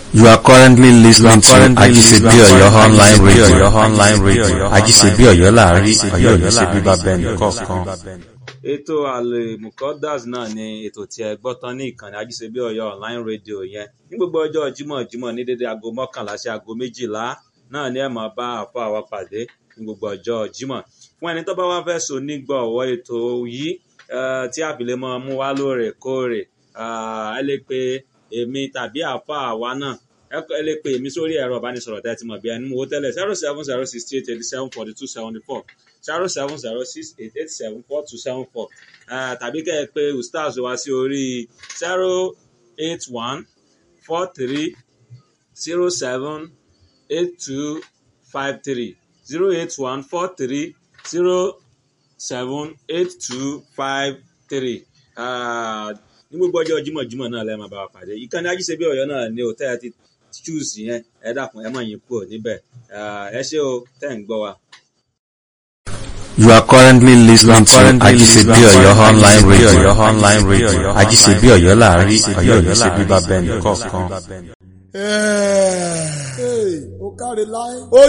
You are currently listening to Ajisebi Oyo online radio. online radio. Ajisebi Oyo láàrin Ọ̀yọ́ yìí ṣe bíbá bẹ́ẹ̀ni kọ̀ọ̀kan. ètò àlèmùkọ́dàs náà ni ètò tí ẹ gbọ́ tán ní ìkànnì ajísebí ọ̀yọ́ online radio yẹn ní gbogbo ọjọ́ jímọ̀ jímọ̀ ní dédé aago mọ́kànlá sí aago méjìlá náà ni ẹ máa bá àfọ àwa pàdé ní gbogbo ọjọ́ jímọ̀ fún ẹni tó bá wá fẹ́ so nígbọ̀wọ́ ètò yìí eh, tí àbílẹ̀ máa mú wá lóòrèkóòrè ah, ẹ lè pe èmi tàbí àfọ àwa náà ẹ kọ- ẹ lè pe èmi sórí ẹ̀rọ ìbánisọ̀rọ̀ tẹ́ ẹ ti mọ̀ bí ẹni mú owó tẹ́lẹ̀ zero seven zero sixty eight eighty seven forty two seventy four zero seven zero six eight eight seven four two seven four tàbí kẹ́ ẹ pé ustaz wá sí orí zero eight one four three zero seven eight two five three zero eight one four three zero seven eight two five three ní gbogbo ọjọ́ jímọ̀jímọ̀ náà lẹ́ẹ̀ máa bá wa pàdé ìkànnì ajíṣebí ọ̀yọ́ náà ni ò tẹ́ ẹ ti choose yẹn ẹ dákun ẹ má yín kúrò níbẹ̀ Ah, ẹ ṣé o tẹ́ ń gbọ́ wa. You are currently listening to Ajisebi Oyo online radio. online radio. Ajisebi Oyo láàrin Ọ̀yọ́ yìí ṣe bíbá bẹ́ẹ̀ni kọ̀ọ̀kan. Hey, ó káre láé. ó